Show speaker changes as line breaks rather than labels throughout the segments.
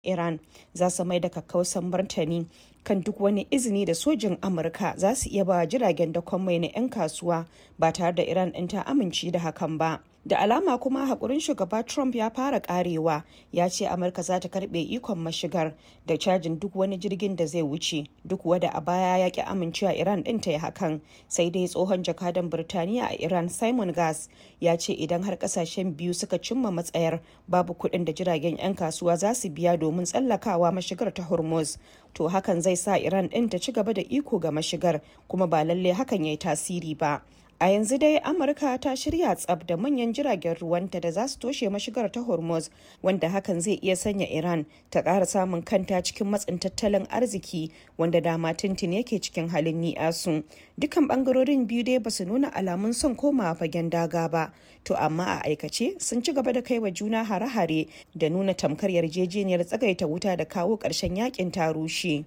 Iran za su mai da kakkausan martani kan duk wani izini da sojin Amurka za su iya ba jiragen dakon mai na 'yan kasuwa ba tare da Iran ɗin ta amince da hakan ba. Da alama kuma haƙurin shugaba Trump ya fara ƙarewa ya ce Amurka za ta karɓe ikon mashigar da cajin duk wani jirgin da zai wuce duk wada a baya ya ƙi amincewa Iran ɗin ta yi hakan sai dai tsohon jakadan Birtaniya a Iran Simon Gas ya ce idan har ƙasashen biyu suka cimma matsayar babu kuɗin da jiragen 'yan kasuwa za su biya domin tsallakawa mashigar ta Hormuz to hakan zai sa Iran ɗin ta ci gaba da iko ga mashigar kuma ba lalle hakan ya yi tasiri ba. A yanzu dai Amurka ta shirya tsab da manyan jiragen ruwanta da za su toshe mashigar ta Hormuz wanda hakan zai iya sanya Iran ta ƙara samun kanta cikin matsin tattalin arziki wanda dama tuntun yake cikin halin ni'asu. Dukan bangarorin biyu dai basu nuna alamun son komawa fagen daga ba. To amma a aikace sun ci gaba da kaiwa juna hare-hare da nuna tamkar yarjejeniyar tsagaita wuta da kawo ƙarshen yakin ta rushe.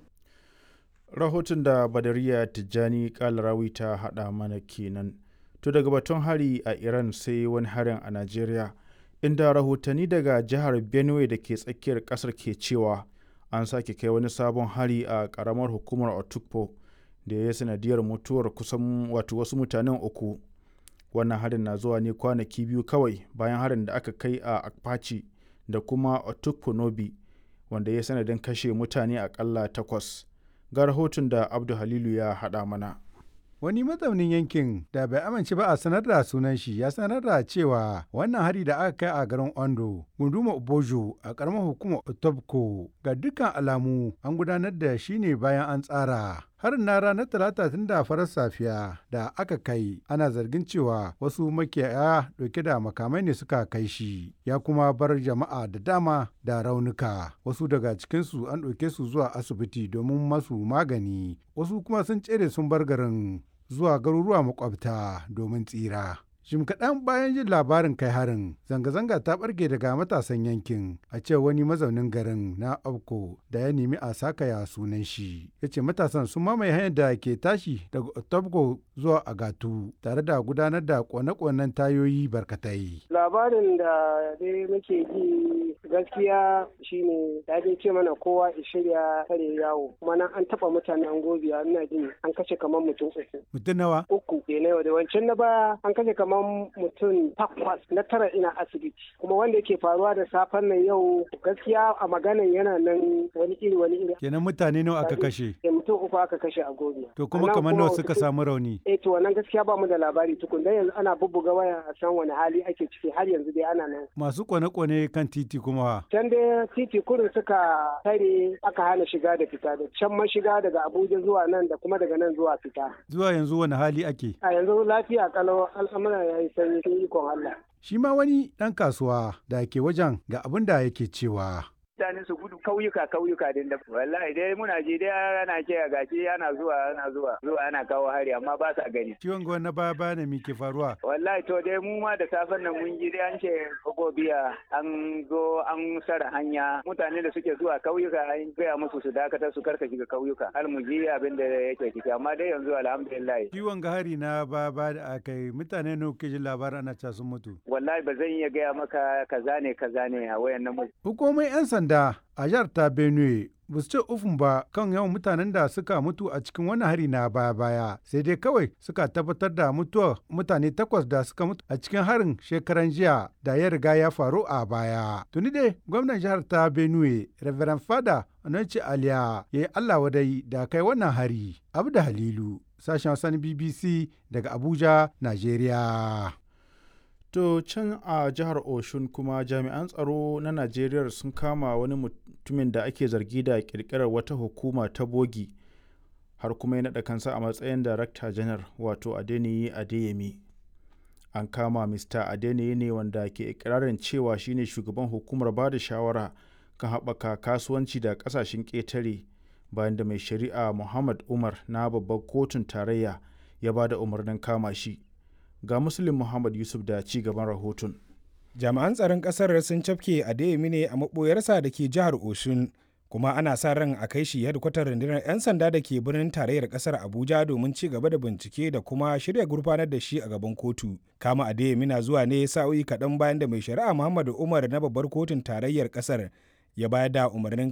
Rahoton da Badariya Tijjani Kalarawi ta haɗa mana kenan. To daga batun hari a Iran sai wani harin a Najeriya, inda rahotanni daga jihar Benue da ke tsakiyar ƙasar ke cewa an sake kai wani sabon hari a ƙaramar hukumar Otukpo da ya sanadiyar mutuwar kusan wato wasu mutanen uku. Wannan harin na zuwa ne kwanaki biyu kawai bayan harin da aka kai a Akpachi da kuma Otukpo Nobi wanda ya sanadin kashe mutane akalla takwas. Ga rahoton da Abdu Halilu ya haɗa mana.
Wani mazaunin yankin da bai amince ba a sanar da sunan shi ya sanar da cewa wannan hari da aka kai a garin Ondo, gunduma Obojo a karamar hukumar Otobko ga dukkan alamu an gudanar da shi ne bayan an tsara. Harin na ranar talata tun da farar safiya da aka kai ana zargin cewa wasu makiyaya dauke da makamai ne suka kai shi ya kuma bar jama'a da dama da raunuka wasu daga cikinsu an ɗauke su zuwa asibiti domin masu magani wasu kuma sun tsere sun bar garin zuwa garuruwa makwabta domin tsira. Jim kaɗan bayan jin labarin kai harin, zanga-zanga ta ɓarke daga matasan yankin a ce wani mazaunin garin na Abko da ya nemi a sakaya sunan shi. Ya ce matasan sun mamaye hanyar da ke tashi daga Otobko zuwa Agatu tare da gudanar da kone-konen tayoyi barkatai.
Labarin da dai muke ji gaskiya shine ya dai ce mana kowa ya shirya kare yawo. Kuma nan an taɓa mutane an gobiya ina jin an kashe kamar mutum uku.
Mutum nawa?
Uku. Ne da wancan na baya an kashe kamar kamar mutum takwas na tara ina asibiti kuma wanda yake faruwa da safen nan yau gaskiya a maganan yana nan wani iri wani iri
kenan mutane nawa aka kashe
eh mutum uku aka kashe a gobe
to kuma kamar nawa suka samu rauni
eh to wannan gaskiya ba mu da labari tukun dan yanzu ana bubbuga waya a san wani hali ake ciki har yanzu dai ana nan
masu kone-kone kan titi kuma
can dai titi kurin suka tare aka hana shiga da fita da can mashiga daga Abuja zuwa nan da kuma daga nan zuwa fita
zuwa yanzu wani hali ake
a yanzu lafiya kalau al'amura ya yi sanyi cikin ikon Allah.
Shi ma wani ɗan kasuwa da ke wajen ga abin da yake cewa.
mutane su gudu kauyuka kauyuka din da wallahi dai muna ji dai ana ce a gashi ana zuwa ana zuwa zuwa ana kawo hari amma ba sa gani
ciwon gwan na baya baya ne ke faruwa
wallahi to dai mu ma da safen nan mun ji dai an ce gobiya an zo an sara hanya mutane da suke zuwa kauyuka an gaya musu su dakatar su karka shiga kauyuka har mu ji abin da yake ciki amma dai yanzu alhamdulillah
ciwon ga hari na baya baya da aka yi mutane ne kuke jin labarin ana ca sun mutu
wallahi ba zan iya gaya maka kaza ne kaza ne a wayan nan
hukumomin yan sanda a jihar ta benue ba su ce ufun ba kan yawan mutanen da suka mutu a cikin wani hari na baya-baya sai dai kawai suka tabbatar da mutuwar mutane takwas da suka mutu a cikin harin shekaran jiya da ya riga ya faru a baya tuni dai gwamnan jihar ta benue reverend fada onanci aliya ya yi allah wadai da kai wannan hari abu da halilu sashen wasan bbc daga abuja nigeria
To can a jihar Oshun kuma jami'an tsaro na Najeriya sun kama wani mutumin da ake zargi da kirkirar wata hukuma ta bogi har kuma ya naɗa kansa a matsayin darakta janar wato Adeniyi Adeyemi. An kama Mr. Adeniyi ne wanda ke ikirarin cewa shine shugaban hukumar ba da shawara kan haɓaka kasuwanci da ƙasashen ƙetare bayan da mai shari'a Muhammad Umar na babbar kotun tarayya ya ba da umarnin kama shi. ga muslim muhammad yusuf da ci gaban rahoton
jami'an tsaron kasar sun cafke adeyemi ne a maboyarsa da ke jihar oshun kuma ana sa ran a kai shi hedkwatar rundunar 'yan sanda da ke birnin tarayyar kasar abuja domin ci gaba da bincike da kuma shirya gurfanar da shi a gaban kotu kama adeyemi na zuwa ne sa'o'i kaɗan bayan da mai shari'a muhammadu umar na babbar kotun tarayyar kasar ya bayar da umarnin